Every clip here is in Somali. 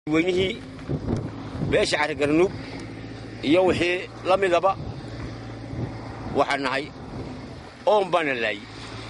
weynihii beesha carrigarnuug iyo wixii la midaba waxaan nahay oon baana laayey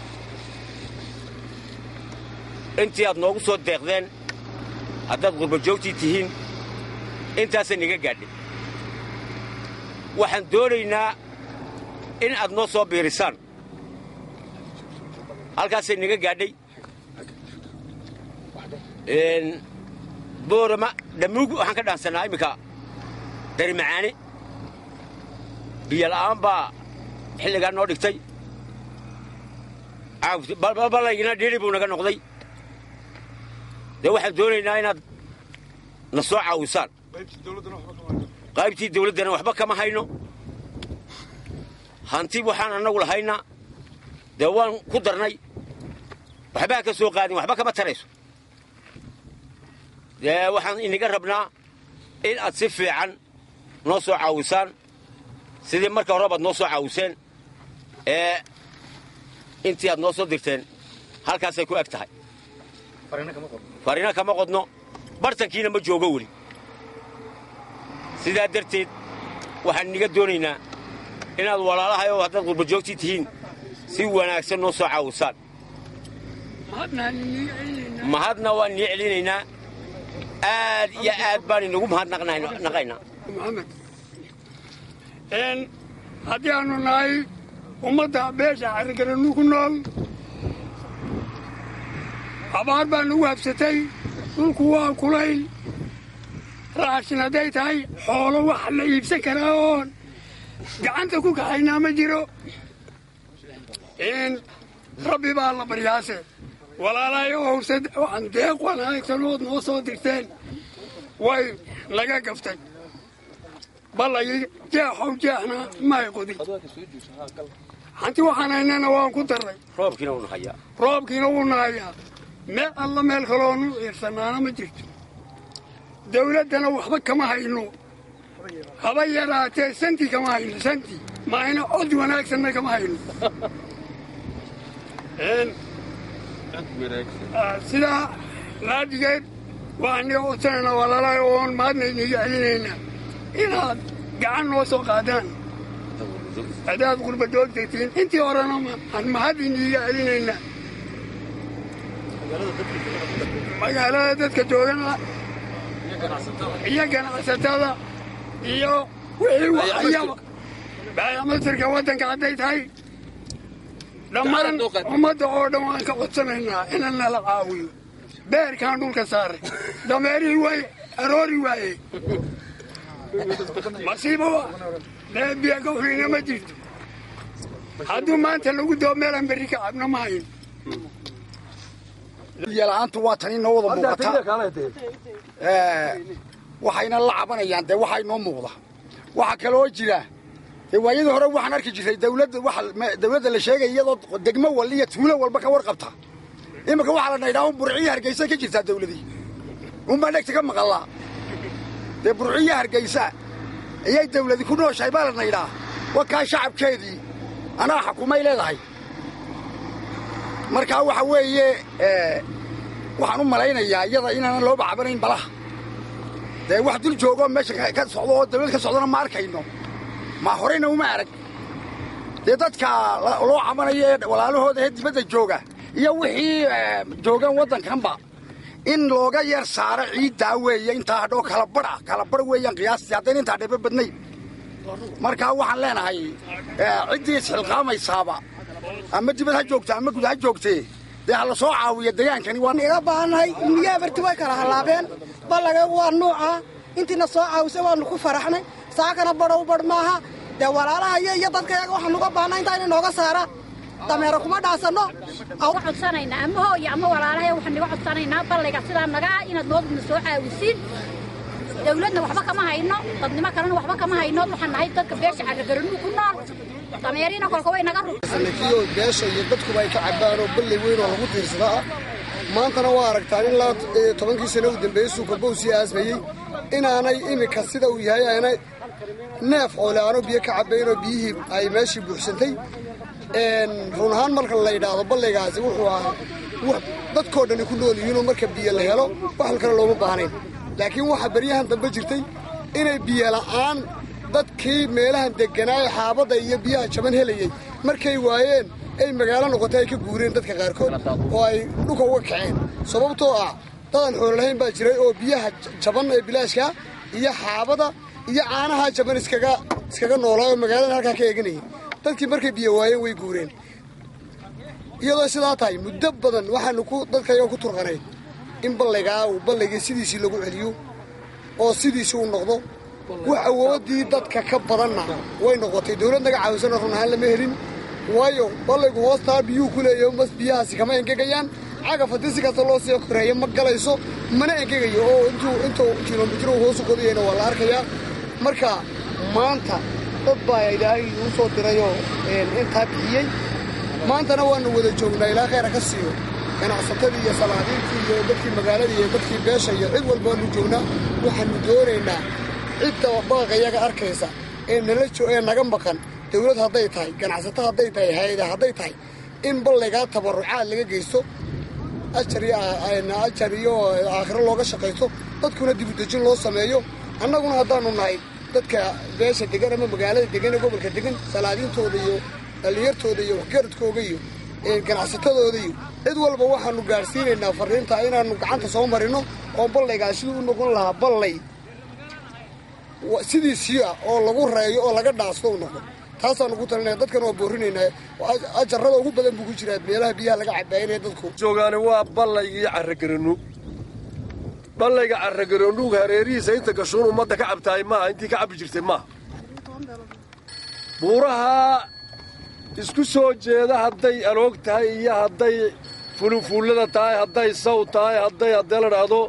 intii aad noogu soo deeqdeen haddaad qurbajoogtii tihiin intaasay naga gaadhay waxaan doonaynaa in aad noo soo biirisaan halkaasay naga gaadhay boorama dhammuug waxaan ka dhaansannaa imminka dari macaani biyo la'aan baa xilligaa noo dhigtay ballaygina dhiiri buu naga noqday dee waxaan doonaynaa inaad na soo caawisaan qaybtii dawladdana waxba kama hayno hanti waxaan annagu lahayna dee waan ku darnay waxbaa ka soo qaadin waxba kama tarayso dee waxaan inaga rabnaa in aad si fiican noo soo caawisaan sidii marka hore baad noo soo caawiseen ee intii aad noo soo dirteen halkaasay ku eg tahay farina kama qodno bartankiina ma joogo weli sidaa darteed waxaan inaga doonaynaa inaad walaalahay oo haddaad qurbajoogtii tihiin si wanaagsan noo soo caawisaan mahadna waan inii celinaynaa aad iyo aad baan inagu mahadnaqaynaa haddii aanu nahay ummadda beesha carrigaranu ku nool abaar baa nagu habsatay dhulku waa kulayl raashin hadday tahay xoolo wax la iibsan karaa oon gacanta ku kaxaynaa ma jiro rabbi baa la baryaase walaalahayo howse waxaan deeq wanaagsanoood noo soo dirteen way laga gaftay ballay jeexow jeexna may qodin hanti waxaan haynana waan ku darray roobkiina wuu nahayaa roobkiina wuu nahayaa meel alla meel kaloonu ciirsanaana ma jirto dawladdana waxba kama hayno haba yaraatee santi kama hayno santi maayna cod wanaagsanna kama hayno sidaa laadigeed waa iniga codsanayna walaalahay oon maadna iniga celinaynaa inaad gacan noo soo qaadaan haddaad qurbadoog degtiin intii horena aan mahad iniiga celinaynaa magaalada dadka joogana iyo ganacsatada iyo wixii waxayaba baayamatirka waddanka hadday tahay dhammaan ummadda oo dhan waan ka codsanaynaa ina nala caawiyo beerkaan dhulka saaray dameerihii way aroori waaye masiibo deebiya gawrina ma jirto hadduu maanta lagu doo meelaan berri ka cabna ma hayn biyola'aantu waa tan inoo wada muuqata waxayna la cabanayaan dee waxaa inoo muuqda waxaa kaloo jira dee waayadii hore waxaan arki jirtay dawladda waxa dawladda la sheegaya iyadoo degmo wal iyo tuulo walba ka warqabta iminka waxaa la naydhaa un burciyo hargeysa ka jirtaa dawladii unbaa dhegta ka maqallaa dee burciyo hargeysa ayay dawladi ku nooshahay baa la naydhaa wakaa shacabkeedii anaa xakumay leedahay markaa waxa weeye waxaan u malaynayaa iyada inaanan looba cabanayn balaha dee wax dul joogoo meesha ka socdo oo dawlad ka socdona ma arkayno ma horeyna uma arag dee dadka loo cabanayo ee walaalahooda ee dibadda jooga iyo wixii joogaan waddankanba in looga yar saaro ciiddaa weeye intaa hadhoo kalabadha kalabadh weeyaan qiyaastii haddayna intaa dheebe badnayn markaa waxaan leenahay ciddii isxilqaamaysaaba ama dibad ha joogta ama gud ha joogtee dee ha la soo caawiya degaankani waa iga baahannahay miyaa barti way kala hallaabeen ballagaygu waa nuuca intiina soo caawisay waannu ku faraxnay saakana badhow badh maaha dee walaalahayo iyo dadkayaga waxaan uga baahnaa intaa inay nooga saaraan dameero kuma dhaasanno codsanaynaa ama hooyo ama walaalahay waxaan niga codsanaynaa ballayga sidaa nagaa inaad noodna soo caawisiin dawladna waxba kama hayno dadnimo kalena waxba kama hayno waxaan nahay dadka beesha carragaranuu ku nool dameeriina kolka way naga rusanakiyoo beesha iyo dadkuba ay ka cabbaan oo ballay weyn oo lagu tiirsadaa maantana waa aragtaan in laa tobankii sano u dambeeyey suukabow sii aasmayey inaanay iminka sida uu yahay aanay neef xoole aano biyo ka cabbaynoo biyihii ay meeshii buuxsantay run ahaan marka la yidhaahdo ballaygaasi wuxuu ahaa dadkoo dhani ku nool yihiinoo marka biyo la helo wax kale looma baahnayn laakiin waxaa beryahan dambe jirtay inay biyola'aan dadkii meelahan degganaaye xaabadda iyo biyaha jaban helayey markay waayeen ay magaalo noqotay ay ka guureen dadka qaarkood oo ay dhulka uga kaceen sababtoo ah dadan xoolo lahayn baa jiray oo biyaha jaban ee bilaashka iyo xaabada iyo caanaha jaban iskaga iskaga noolaa oo magaalada halkaa ka eeganayay dadkii markay biyo waayeen way guureen iyadoo sidaa tahay muddo badan waxaanu ku dadkayoo ku turqanayn in ballaygaa uu ballaygii sidiisii lagu celiyo oo sidiisii uu noqdo wax awooddii dadka ka badanna way noqotay dawlad naga caawisana run ahaan lama helin waayo ballaygu hoostaa biyuu ku leeyahay mas biyahaasi kama engegayaan cagaf haddii si kasta loo sii koreeyo ma galayso mana engegayo oo intuu intuu kilomitru hoosu qodayayna waa la arkayaa marka maanta dad baa ilaahay uu soo dirayoo intaa bixiyey maantana waannu wada joognaa ilaa khayra ka siiyo ganacsatadii iyo salaadiintii iyo dadkii magaaladii iyo dadkii beesha iyo cid walba waannu joognaa waxaannu doonaynaa cidda baaqayaga arkaysa ee nala ee naga maqan dawlad hadday tahay ganacsato hadday tahay hay-ada hadday tahay in ballaygaa tabarrucaad laga geysto ajar iyo ajar iyo aakhiro looga shaqaysto dadkuna dibudejin loo sameeyo annaguna haddaannu nahay dadka beesha degan ama magaalada degan ee gobolka degan salaadiintooda iyo dhallinyartooda iyo waxgaradkooga iyo ganacsatadooda iyo cid walba waxaannu gaadhsiinaynaa farriinta inaannu gacanta soo marino oo ballaygaa siduu u noqon lahaa ballay sidiisii ah oo lagu reeyo oo laga dhaasto u noqon taasaannu ku talinaya dadkan waa boorinaynaa ajarrada ugu badan buu ku jiraa meelaha biyaha laga cabaayinaya dadku joogaani waa ballaygii carragarannuug ballayga carragarannuug hareerihiisa inta gashuun ummadda ka cabtaay maaha intii ka cabbi jirtay maaha buuraha isku soo jeeda hadday aloog tahay iyo hadday fulufuullada tahay hadday saw tahay hadday haddee la dhaahdo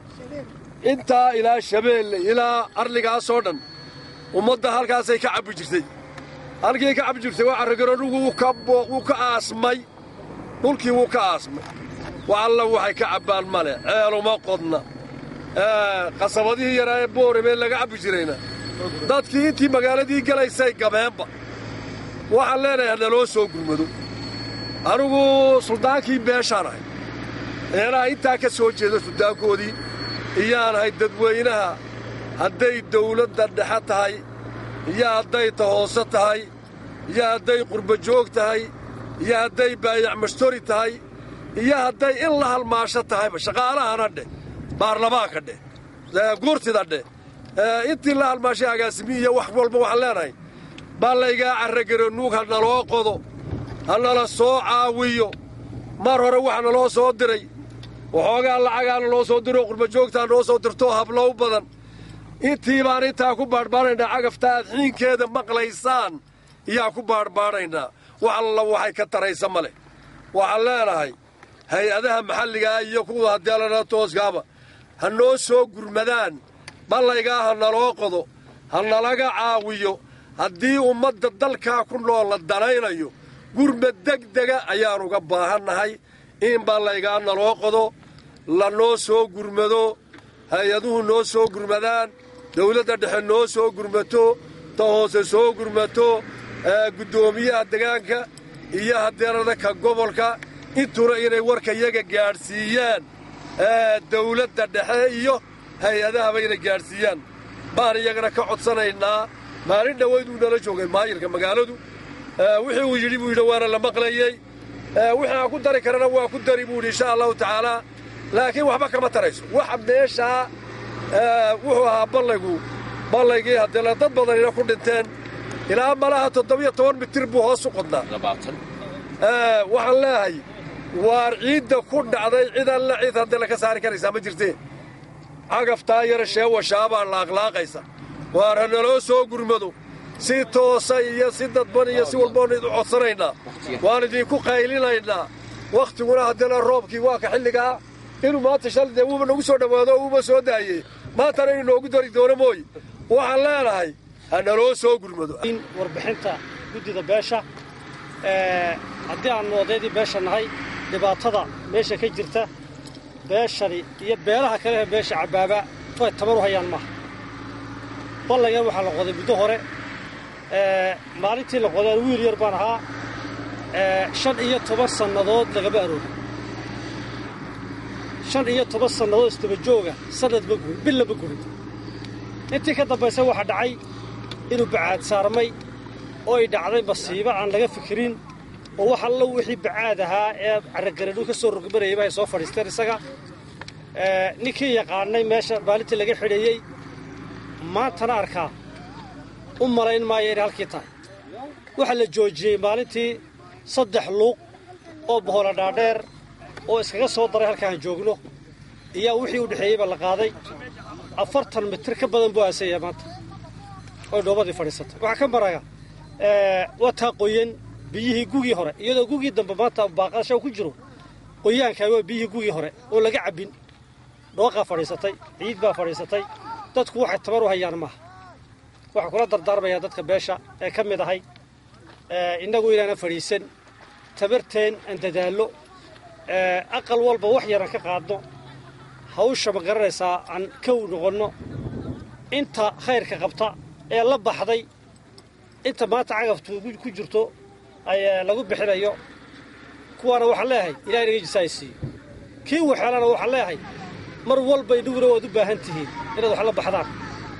intaa ilaa shabeelle ilaa arligaasoo dhan ummadda halkaasay ka cabbi jirtay halkii ka cabbi jirtay waa carragarannugu wuu ka aasmay dhulkii wuu ka aasmay wax alla waxay ka cabbaan male ceeluma qodna qasabadihii yaraa ee boorabee laga cabbi jirayna dadkii intii magaaladii gelaysay gabeenba waxaan leenahay hanaloo soo gurmado anigu suldaankii beeshaan ahay eelaha intaa ka soo jeeda suldaankoodii iyaan ahay dadweynaha hadday dawladda dhexe tahay iyo hadday ta hoose tahay iyo hadday qurbajoog tahay iyo hadday baayac mashtori tahay iyo hadday in la halmaasho tahayba shaqaalahana dheh baarlamaanka dheh guurtida dheh intii la halmaashay agaasimi iyo wax walba waxaan leenahay ballaygaa carragarannuug ha naloo qodo ha nala soo caawiyo mar hore waxa naloo soo diray waxoogaa lacagaa naloo soo diroo qurbajoogtaa noo soo dirtoo hablow badan intii baan intaa ku baadhbaadhaynaa cagafta aad xiinkeeda maqlaysaan iyaa ku baadhbaadhaynaa wax alla waxay ka taraysa ma leh waxaan leenahay hay-adaha maxalligaa iyo kuwa hadeelana tooskaaba ha noo soo gurmadaan ballaygaa ha naloo qodo ha nalaga caawiyo haddii ummadda dalkaa ku nool la danaynayo gurmad degdega ayaan uga baahannahay in ballaygaa naloo qodo la noo soo gurmado hay-aduhu noo soo gurmadaan dawladda dhexe noo soo gurmato ta hoose soo gurmato guddoomiyaha degaanka iyo hadeerada ka gobolka intuna inay warka yaga gaadhsiiyaan dawladda dhexe iyo hay-adahaba inay gaadhsiiyaan baan iyagana ka codsanaynaa maalin dhowayd uu nala joogay maayirka magaaladu wixii uu yidhi buu yidhi waana la maqlayey wixii aan ku dari karana waa ku dari buu yidhi insha allahu tacaalaa laakiin waxba kama tarayso waxa meeshaa wuxuu ahaa ballaygu ballaygii haddee dad badanina ku dhinteen ilaa malaha toddobiyo toban mitir buu hoos u qodnaa waxaan leehay waar ciidda ku dhacday cid alla cid haddee laka saari karaysaa ma jirtee cagaftaa yara sheewashaabaa laaqlaaqaysa waar ha naloo soo gurmado si toosa iyo si dadban iyo si walboonu idu codsanaynaa waan idinku qaylinaynaa wakhtiguna haddeena roobkii waa ka xilligaa inuu maanta shal dee wuuba nagu soo dhowaado oo uuba soo daayey maantana inuu noogu dari doono mooye waxaan leenahay ha naloo soo gurmado warbixinta guddida beesha haddii aannu odaydii beesha nahay dhibaatada meesha ka jirta beeshani iyo beelaha kale ee beesha cabbaaba way tabar u hayaan maaha ballaygan waxaa la qoday muddo hore maalintii la qoday wiil yar baan ahaa shan iyo toban sannadood lagama aroogin shan iyo toban sannadood istabajooga sannadba gurin billaba gurin intii ka dambaysa waxaa dhacay inuu bacaad saarmay oo ay dhacday masiibo aan laga fikirin oo wax allo wixii bacaad ahaa ee carragaradhu ka soo rogmarayayba ay soo fadhiisteen isaga ninkii yaqaanay meesha maalintii laga xidheeyey maantana arkaa u malayn maayo inay halkii tahay waxaa la joojiyey maalintii saddex luuq oo bohola dhaadheer oo iskaga soo daray halkaan joogno iyaa wixii u dhexeeyeyba la qaaday afartan mitir ka badan buu aasaya maanta oy dhoobadii fadhiisatay waxaa ka maraga waa taa qoyan biyihii gugii hore iyadoo gugii dambe maanta baaqasha ku jiro qoyaankaa waa biyihii gugii hore oo laga cabbin dhooqaa fadhiisatay ciid baa fadhiisatay dadku waxay tabar u hayaan maaha waxaa kula dardaarmayaa dadka beesha ee ka mid ahay innagu inaana fadhiisan tabarteen aan dadaallo aqal walba wax yaran ka qaadno hawsha ma garanaysaa aan kow noqonno inta khayrka qabta ee la baxday inta maanta cagaftu ku jirto lagu bixinayo kuwaana waxaan leeyahay ilahay naga jisaay siiyo kii waxeelana waxaan leeyahay mar walba inaguna waad u baahan tihiin inaad wax la baxdaan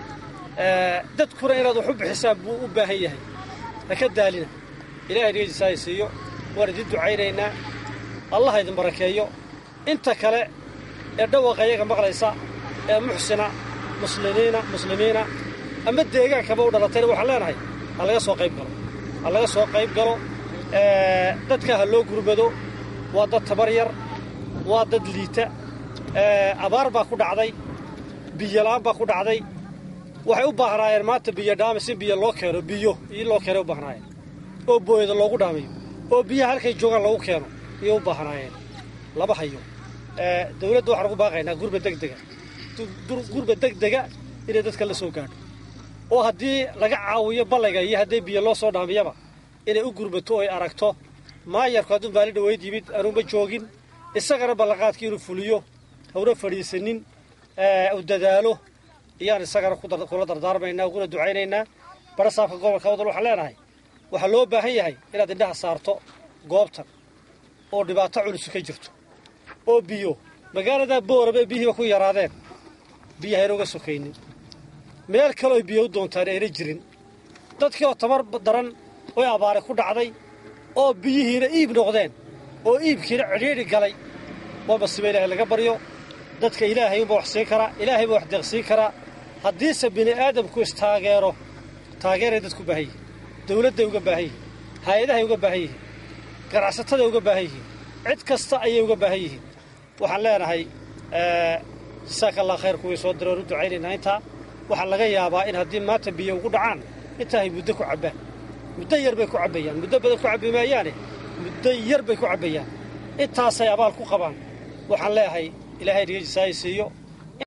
dadkuna inaad wax u bixisaan buu u baahan yahay ha ka daalina ilahay naga jisaay siiyo waan idin ducaynaynaa allah idin barakeeyo inta kale ee dhawaqa iyaga maqlaysa ee muxsina muslimiina muslimiina ama deegaankaba u dhalatayna waxaan leenahay ha laga soo qayb galo ha laga soo qayb galo dadka ha loo gurmado waa dad tabar yar waa dad liita abaar baa ku dhacday biyola-aan baa ku dhacday waxay u baahnaayeen maanta biyo dhaamis in biyo loo keeno biyo in loo keenay u baahnaayeen oo booyada loogu dhaamiyo oo biyaha halkay joogaan lagu keeno iyay u baahnaayeen lama hayo dawladda waxaan ugu baaqaynaa gurba degdega gurba degdega inay dadka la soo gaadho oo haddii laga caawiyo ballayga iyo haddii biyo loo soo dhaamiyaba inay u gurbato oo ay aragto maayarku hadduu maalin dhaweyd yimid anuuma joogin isagana ballanqaadkii inuu fuliyo hawna fadhiisanin u dadaalo iyaan isagana kula dardaarmaynaa uguna ducaynaynaa barasaabka gobolka wadal waxaan leenahay waxaa loo baahan yahay inaad indhaha saarto goobtan oo dhibaato culusi ka jirto oo biyo magaaladaa booraba biyihiiba ku yaraadeen biyaha ayna uga sokaynin meel kaleoy biyo u doontaan ayna jirin dadkii oo tabar daran oy abaare ku dhacday oo biyihiina iib noqdeen oo iibkiina cidhiidhi galay waa masiiba ilaahay laga baryo dadka ilaahay unba wax siin karaa ilaahay baa wax deeqsiin karaa haddiise bini aadamku istaageero taageeray dadku baahan yihiin dawladday uga baahan yihiin hay-adahay uga baahan yihiin ganacsatada uga baahan yihiin cid kasta ayay uga baahan yihiin waxaan leenahay jasaaka allah khayr kuwii soo diray oon u ducaynaynaa intaa waxaa laga yaabaa in haddii maanta biyo ugu dhacaan intaahay muddo ku cabbaan muddo yar bay ku cabbayaan muddo badan ku cabbi maayaane muddo yar bay ku cabbayaan intaasay abaal ku qabaan waxaan leeyahay ilaahay naga jisaaya siiyo